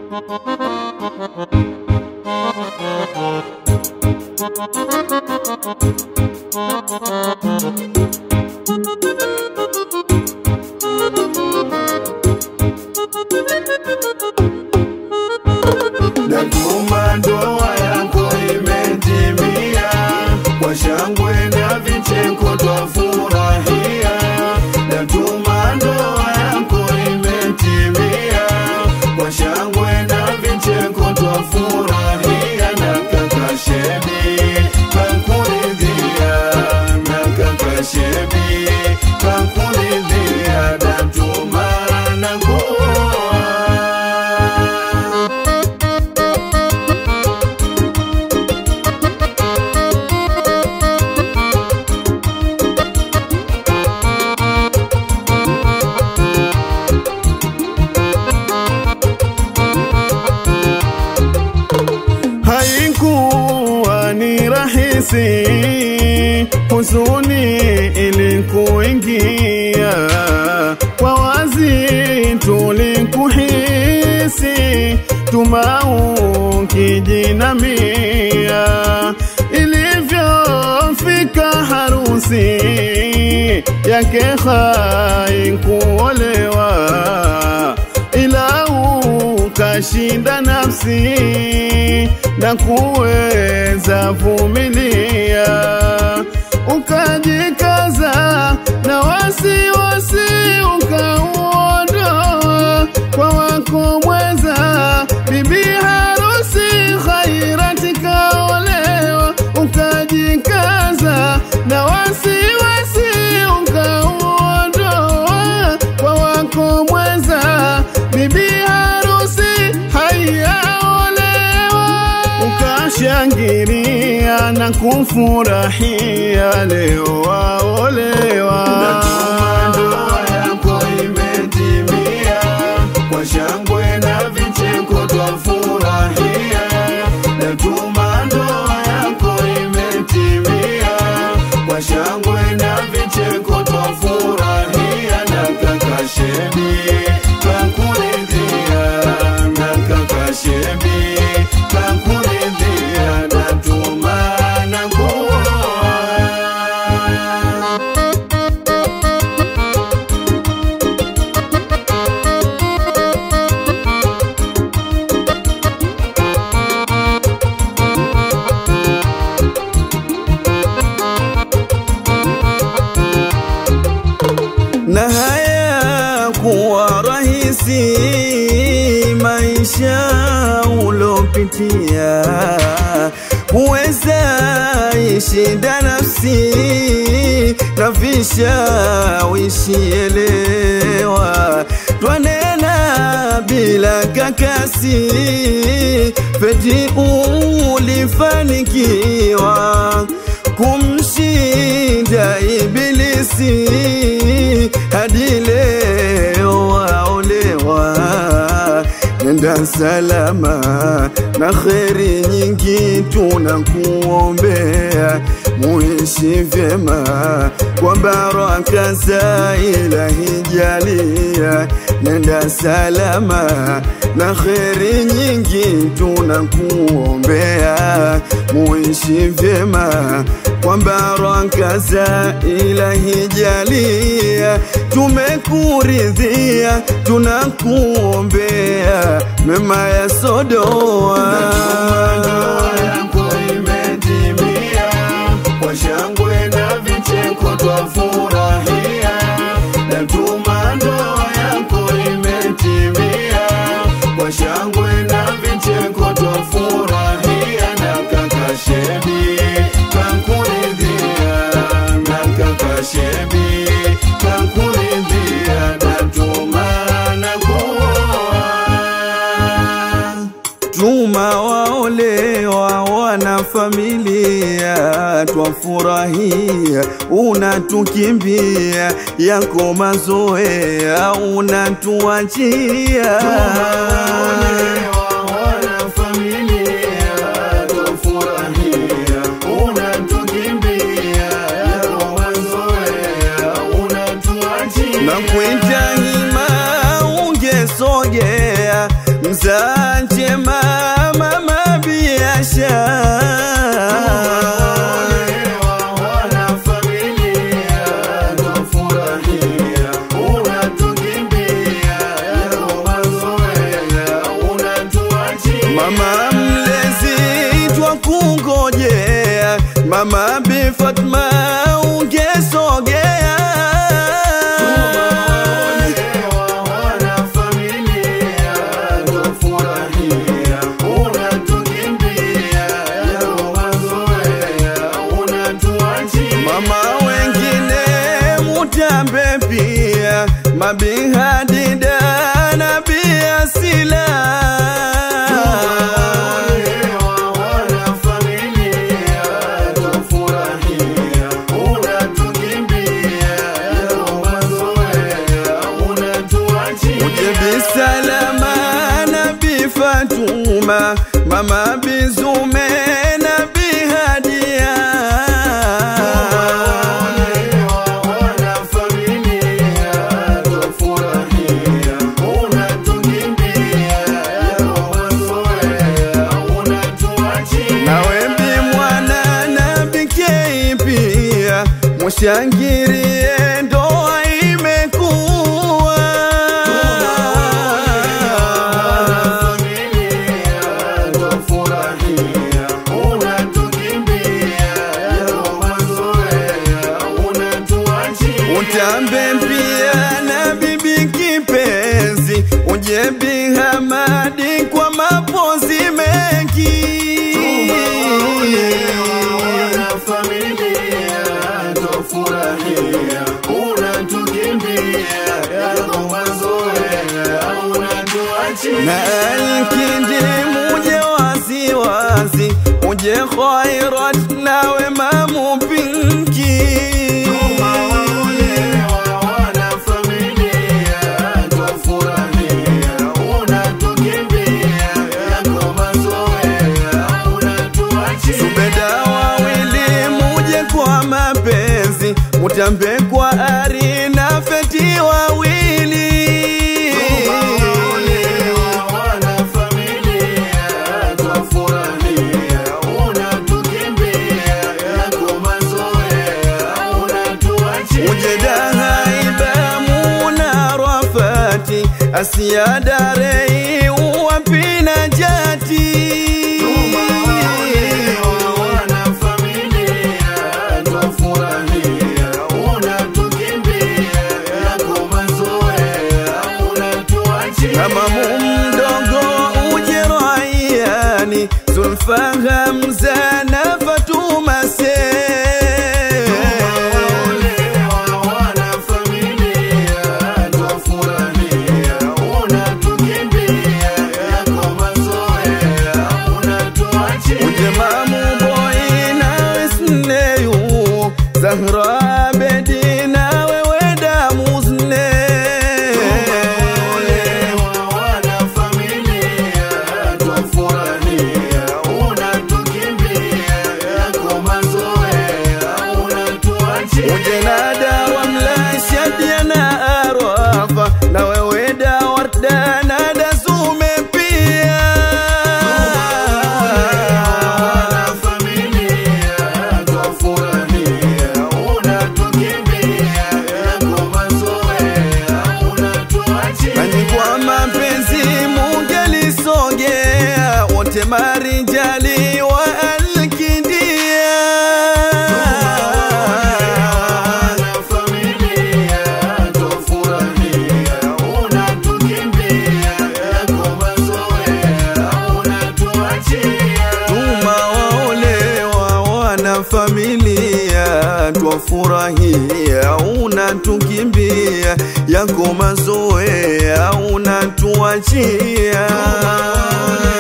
Natuma ndoa yako imetimia, kwa shangwe na vicheko twafurahia. Natuma ndoa yako imetimia, kwa shangwe na vicheko twafurahia. Na kaka Shebi kakuridhia, na kaka Shebi kakuridhia. Natuma na kuoa Haikuwa ni rahisi, huzuni ilikuingia kwa wazi, tulikuhisi tumau kijinamia, ilivyofika harusi yake haikuolewa ila ukashinda nafsi na kuweza vumilia, ukajikaza na wasiwasi ukauondoa kwa wako mweza, bibi harusi Khairati kaolewa, ukajikaza na wasiwasi ukauondoa kwa wako mweza, bibi harusi haiyaolewa, ukashangilia na kufurahia, leo waolewa. Natuma ndoa yako imetimia, kwa shangwe na vicheko twafurahia. Natuma ndoa yako imetimia, kwa shangwe na vicheko twafurahia. Na kaka Shebi kakuridhia, na kaka Shebi kakuridhia. Natuma na kuoa na haya kuwa rahisi maisha ulopitia huweza ishinda nafsi na vishawishi elewa twanena bila kakasi feti ulifanikiwa kumshinda ibilisi hadi leo waolewa nenda salama na kheri nyingi tunakuombea muishi vyema kwa baraka za ilahi jalia nenda salama na kheri nyingi tunakuombea muishi vyema kwa baraka za ilahi jalia tumekuridhia tunakuombea mema ya sodoa ndoa yako imetimia, kwa shangwe na vicheko twafurahia. Natuma ndoa yako imetimia, kwa shangwe na vicheko twafurahia. Na kaka Shebi kakuridhia, na kaka Shebi kakuridhia. Natuma na kuoa tuma waolewa wana familia twafurahia unatukimbia yako mazoea unatuachia na kuita hima ungesogea mzaa njema mama biashara Mama mlezi twa kungojea, mama Bi Fatma ungesogea. Mama wengine mutambe pia, mabi Hadida na Bi Asila. Uje bisalama na Bi Fatuma, mama Bizume na Bi Hadia. nawe Bi mwana na Bikei pia, mushangirie ndoa imekuwa. Utambe pia na bibi kipenzi, uje Bi Hamadi kwa mapozi mengi. na Alkindi muje wasiwasi, uje Khairat nawe mamu Pinki. Zubeda wawili muje kwa mapenzi, mutambe kwa ari na feti wawili. Muje Dahaiba muna Rafati, Asia Darei wapina jati. Kama mdogo uje Rayani, Zulfa Hamza na Fatuma se uje Mamu Boy na Isneyu Zahra Bedi na wewe damu zne uje na dawa mlashadia na arafa na wewe da warda na da zume pia Nanyi kwa mapenzi mungelisogea wote marijali wa Alkindia tuma waolewa wana familia twafurahia unatukimbia yako mazoea unatuachia